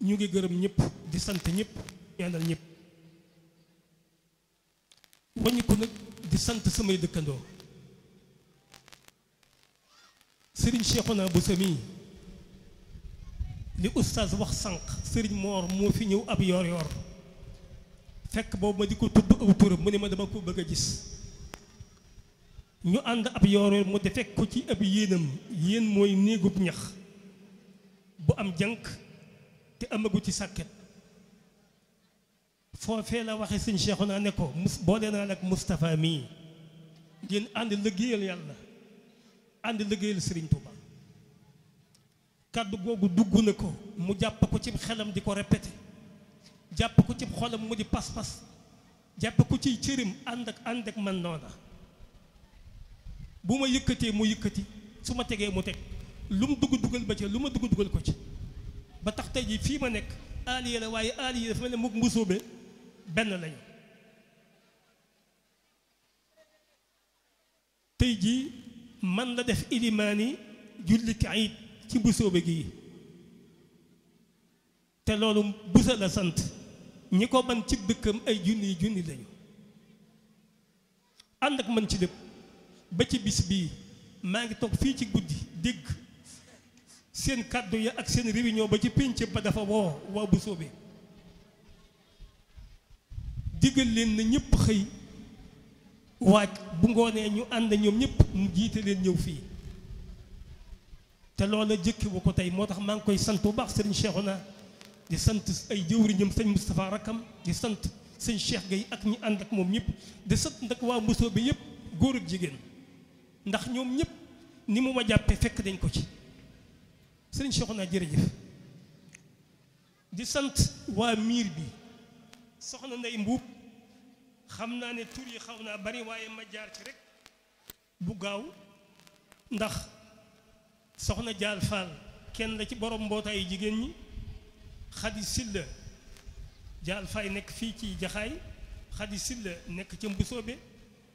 ñu ngi gërëm ñëpp di sant ñëpp ñaanal ñëpp waññi ko nag di sant samay dëkkandoo sëriñ Cheikhouna Bousso mii li oustaz wax sànq sëriñ Moor moo fi ñëw ab yoor yoor fekk boobu ma di ko tudd aw turam mu ne ma dama ko bëgg a gis ñu ànd ab yoor yoor mu de fekk ko ci ab yéenam yéen mooy néegub ñax bu am jànk te amagu ci sàkket foofee la waxe sëñ Cheikhouna ne ko mus boole naa nag Moustapha mii ngeen ànd liggéeyal yàlla ànd liggéeyal Sëriñ Tuuba kàddu googu dugg na ko mu jàpp ko ci xelam di ko répété jàpp ko ci xolam mu di pas-pas jàpp ko ci cërim ànd ak ànd ak man noona bu ma yëkkatee mu yëkkati su ma tegee mu teg lu mu dugg dugal ba ci lu ma dugg dugal ko ci ba tax tey jii fii ma nekk aaliya la waaye aaliya dafa mel ne mukk mbusóobe benn lañu tey jii man la def ilimaani jullit ayit ci mbusóobe gii te loolu busa la sant ñi ko man ci dëkkam ay junni junni lañu ànd ak man ci lépp ba ci bis bii maa ngi toog fii ci guddi dégg seen kàddu ya ak seen réunion ba ci pénc ba dafa woo waa mbusóobe digal leen na ñëpp xëy waaj bu ngoonee ñu ànd ñoom ñëpp mu jiite leen ñëw fii te loola jëkki wu ko tey moo tax maa ngi koy sant bu baax sëriñ Cheikhouna di sant ay jëwriñam sëñ Moustapha Rakam di sant sëñ Cheikh Gueye ak ñi ànd ak moom ñëpp di sant nag waa Mbusoo bi yëpp góor ak jigéen ndax ñoom ñëpp ni mu ma jàppee fekk dañ ko ci sëriñ Cheikhouna jërëjëf di sant waa miir bi soxna Ndey Mbuub xam naa ne tur yi xaw naa bari waaye ma jaar ci rek bu gaaw ndax soxna Jaal Fall kenn la ci borom mbootaayu jigéen ñi Xadi Silla Jaal Faay nekk fii ci Jaxaay Xadi Silla nekk ca Mbusoobe